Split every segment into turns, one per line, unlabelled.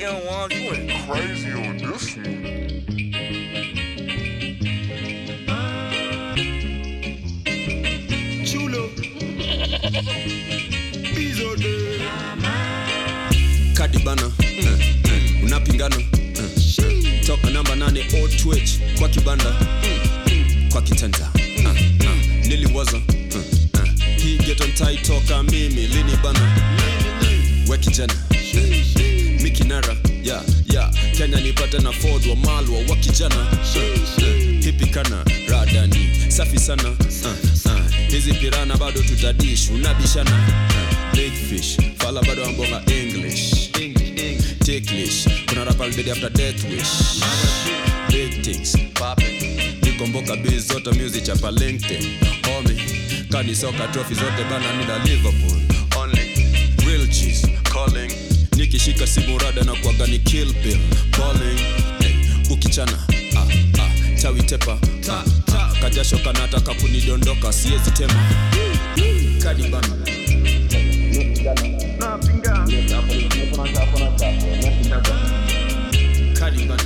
Young one, you went crazy on this one.
Chulo. Bizo de.
kadibana mm, mm, unapingana mm, mm. toka namba nane o twitch kwa kibanda mm, mm, kwa kitanda uh, uh, niliwaza uh, uh. hii getontai toka mimi lini bana we kijana mikinara ya ya kenya nipate na ford wa malwa wa kijana uh, uh, hipikana radani safi sana uh, uh. hizi pirana bado tutadish unabishana uh, big fish fala bado ambonga english ticklish kuna rap albedi after death wish big things nikomboka biz zote music chapa linkedin homie kani soka trophy zote bana nida liverpool only real cheese calling nikishika simu rada na kuaga ni kill bill calling hey, ukichana ah, ah, chawi tepa ah, ah, kajasho kanataka kunidondoka siezi tema kadibana kadibana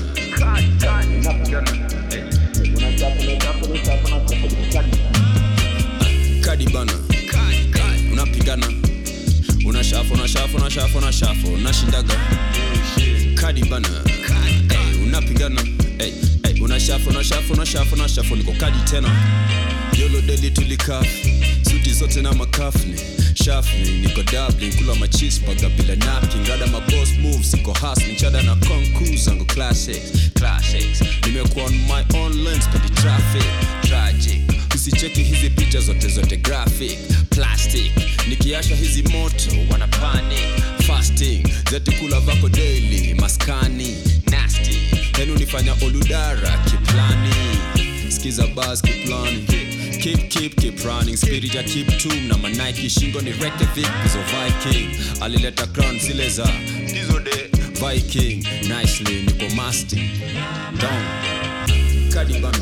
kadibana unapigana unashafu unashafu unashafu unashafu unashindaga kadibana hey, unapigana hey, hey, unashafu unashafu unashafu unashafu niko kadi tena yolo deli tulikafi suti zote na makafni shafni niko dublin kula machispaga bila napkin rada mabos moves iko hasni chada na konku zangu classics classics nimekuwa on my own lens pedi traffic tragic usicheki hizi picha zote zote graphic plastic nikiasha hizi moto wana panic fasting zetikula vako daily maskani nasty henu nifanya oludara kiplani skiza bas kiplani keep keep keep running spirit ya keep tum na manaiki shingo ni rekevik zo viking alileta crown zile za hizo de viking nicely niko masting down kadibana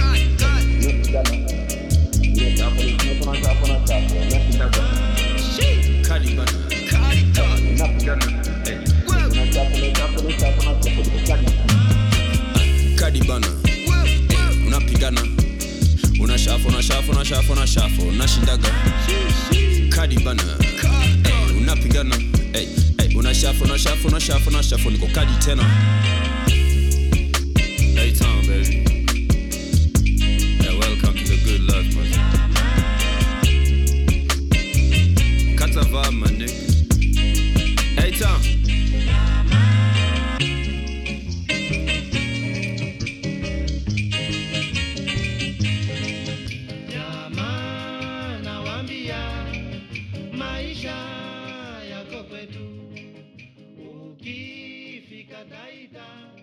kadibana kadibana hey, unapigana unashafu unashafu unashafu unashafu unashindaga kadibana hey, unapigana hey, hey, unashafu unashafu unashafu unashafu niko kadi tena
Hey Tom, baby. Yeah, welcome to the good life, man. Cut a vibe, my nigga. Hey Tom.
Jamaa nawaambia maisha yako kwetu, ukifika Taita